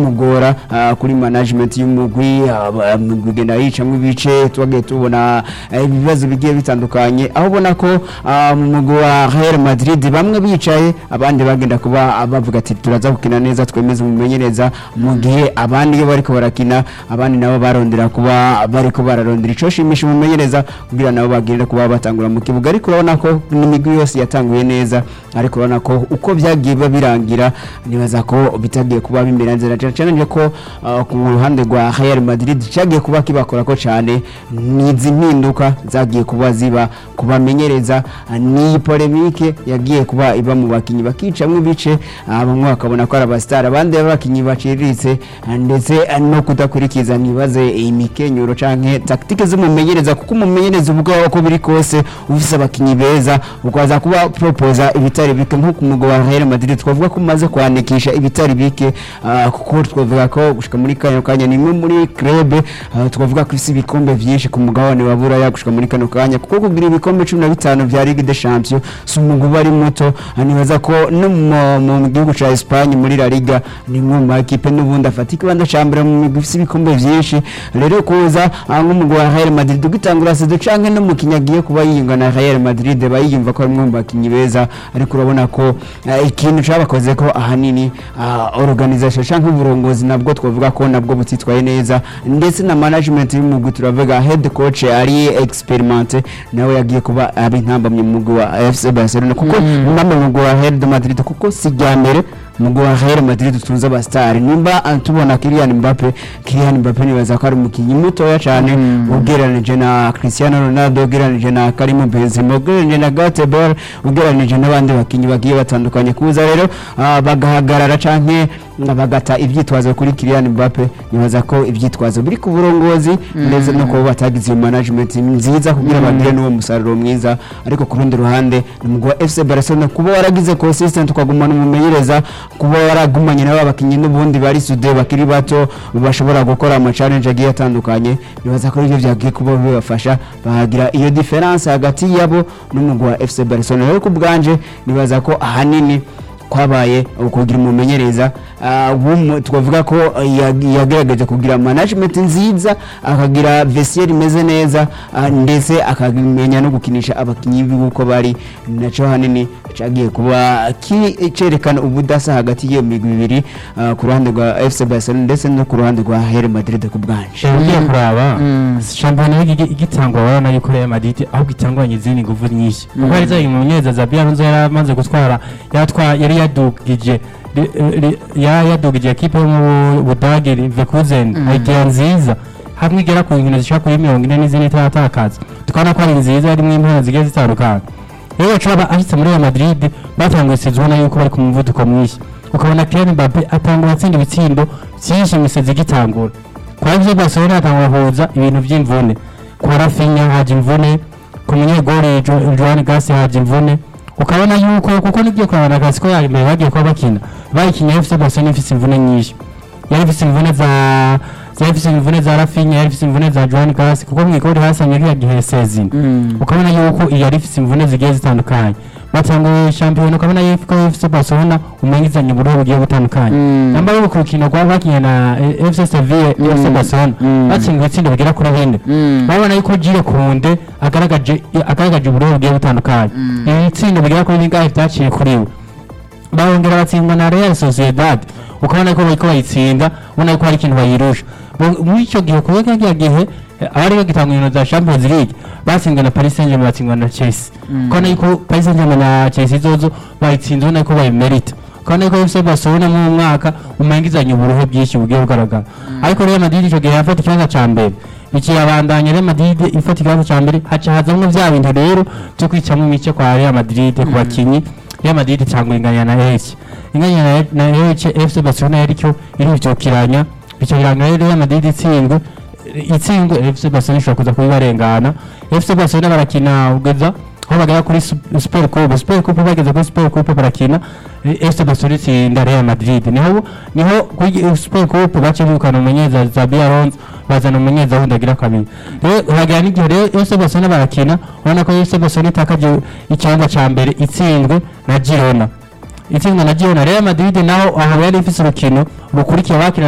bimugora ah, kuri management y'umugwi ah, umugwi ugenda yicamwo ibice twagiye tubona eh, ibibazo bigiye bitandukanye aho ubona ko ah, mu mugwi wa Real Madrid bamwe bicaye abandi bagenda kuba ah, bavuga ati turaza gukina neza twemeze umumenyereza mu gihe abandi iyo bariko barakina abandi nabo barondera kuba bariko bararondera ico shimisha umumenyereza kugira nabo bagirire kuba batangura mu kibuga ariko urabona ko n'imigwi yose yatanguye neza ariko urabona ko uko byagiye biba birangira nibaza ko bitagiye kuba bimera nzira cyane cyane ko ah, ku ruhande rwa Real Madrid cyagiye kuba kibakora ko cyane n'izi mpinduka zagiye kuba ziba kubamenyereza ni polemike yagiye kuba iba mu bakinyi bakicamwo ibice ah, bamwe bakabona ko ari abasitari abandi abakinyi baciriritse ah, ndetse ah, no kudakurikiza nibaze imikenyero canke taktike z'umumenyereza kuko umumenyereza ubwaho ko biri kose ufise abakinyi beza ukaza kuba proposa ibitari bike nko ku mugabo wa Real Madrid twavuga ko umaze kwandikisha ibitari bike ah, kuko twavuga ko gushika muri kano kanya ni imwe muri club ah, twavuga ko ifise ibikombe vyinshi ku mugabane wa Buraya gushika muri kano kanya kuko kugira ibikombe 15 vya Ligue des Champions si umugwi bari muto ah, nibaza ko no mu- mu gihugu ca Espagne muri La Liga ni imwe mu makipe n'ubundi afata ikibanza ca mbere mu migwi ifise ibikombe vyinshi rero kuza ah, nk'umugwi wa Real Madrid ugitangura sedo canke no mu kinyagiye kuba yiyunga na Real Madrid bayiyumva ko ari umwe mu bakinyi beza ariko urabona ko eh, ikintu cabakoze ko ahanini ah, organisation canke uburongozi nabwo twavuga ko nabwo butitwaye neza ndetse na management y'umugwi turavuga head coach ari experimente nawe yagiye kuba abi ntambamye mu mugwi wa FC Barcelona kuko mpamwe mu mugwi wa Real de Madrid kuko si rya mbere umugwi wa Real Madrid tutunze abastari nimba ah, tubona Kylian Mbappe Kylian Mbappe nibaza ko ari umukinyi mutoya cyane ugereranije na Cristiano Ronaldo ugereranije na Karim Benzema ugereranije na Gareth Bale ugereranije n'abandi bakinyi bagiye batandukanye kuza rero ah, bagahagarara canke bagata ivyitwazo kuri Kylian Mbappe nibaza ko ivyitwazo biri ku burongozi ndetse no kuba batagize iyo management nziza kugira bagire n'uwo musaruro mwiza ariko ku rundi ruhande ni umugwi wa FC Barcelona kuba waragize consistent ukagumana umumenyereza kuba waragumanye n'aba bakinyi n'ubundi bari sude bakiri bato bashobora gukora ama challenge agiye atandukanye nibaza ko ibyo byagiye kuba bibafasha bahagira iyo difference hagati yabo n'umugwi wa FC Barcelona rero ku bwanje nibaza ko ahanini kwabaye ukugira umumenyereza ah, w'umu- twavuga ko ya- yagerageje kugira management nziza akagira vestiaire imeze neza ah, ndetse akamenya no gukinisha abakinyi b'uko bari naco hanini cagiye kuba ki- cerekana ubudasa hagati y'iyo migwi ibiri ah, ku ruhande rwa FC Barcelona ndetse no ku ruhande rwa Real Madrid ku bwanje ugiye kuraba shampiyona y'igi- igitangwa urabona yuko Real Madrid ahubwo itangwanye izindi nguvu nyinshi kuko yari zayi mu myeza za Alonso yari amaze gutwara yatwa yari yadugije ri- ri- yari yadugije ekipe yo mu Budage Leverkusen idea nziza hamwe igera ku nkino zishaka kuri mirongo ine n'izindi itaratakaza tukabona ko ari nziza harimo impano zigiye zitandukanye rero bacaba ashitse muri Real Madrid batanguye sezo ubona yuko bari ku muvuduko mwinshi ukabona Kylian Mbappe atangura atsinda ibitsindo byinshi mu isezi igitangura kwa FC Barcelona hatangura kuza ibintu by'imvune kwa Rafinha haje imvune ku munyegori Jo- Joan Garcia haje imvune ukabona yuko kuko nibyo kurabana akazi ko yari imbere bagiye kuba bakina bayikinya FC Barcelona ifise imvune nyinshi yari ifise imvune za yari ifise imvune za Rafinha yari ifise imvune za Joan Garcia kuko mwigori hasanye kiriya gihe sezini ukabona yuko iyo yari ifise imvune zigiye zitandukanye batanguye shampiyona ukabona yuko FC Barcelona umengizanye uburyo bugiye butandukanye namba yo ku rukino rwa bakinya na eh, FC Sevilla FC Barcelona batsinzwe itsinda bigera kuri bine babona yuko Gire Kunde agaragaje agaragaje uburyo bugiye butandukanye ibi tsinda bigera kuri bingahe byaciye kuri we barongera batsindwa na Real Sociedad ukabona ko bariko bayitsinda ubona ko hari ikintu bayirusha Bo- muri icyo gihe kuba kiriya gihe eh, abari bagitanga inkino za Champions League batsinzwe na Paris Saint-Germain batsindwa na Chelsea ukabona yuko Paris Saint-Germain na Chelsea zozo bayitsinze ubona ko bayimerita ukabona yuko FC Barcelona mu mwaka umengizanye uburuhe bwinshi bugiye bugaragara ariko Real Madrid icyo gihe yafata ikibanza ca mbere ikiyabandanya Real Madrid ifata ikibanza ca mbere haca hazamwo vya bintu rero byo kwicamo imice kwa Real Madrid ku bakinyi Real Madrid itangura inganya na Elche inganya na- na Elche FC Barcelona yari cyo irivyukiranya bicokiranya rero Real Madrid itsindwe itsindwe FC Barcelona ishobora kuza kubibarengana FC Barcelona barakina ugeza aho bagera kuri Sup- Super Coupe Super Coupe bageze kuri Super Coupe barakina eh, FC Barcelona itsinda Real Madrid niho niho kuri eh, Super Coupe bace birukana umumenyeza Xabi Alonso bazana umumenyeza wundi agira kabiri rero hagera n'igihe rero FC Barcelona barakina ubona ko FC Barcelona itakaje ikibanza ca mbere itsinzwe na Girona itsinzwe na Girona Real Madrid naho aho yari ifise urukino rukurikiye bakina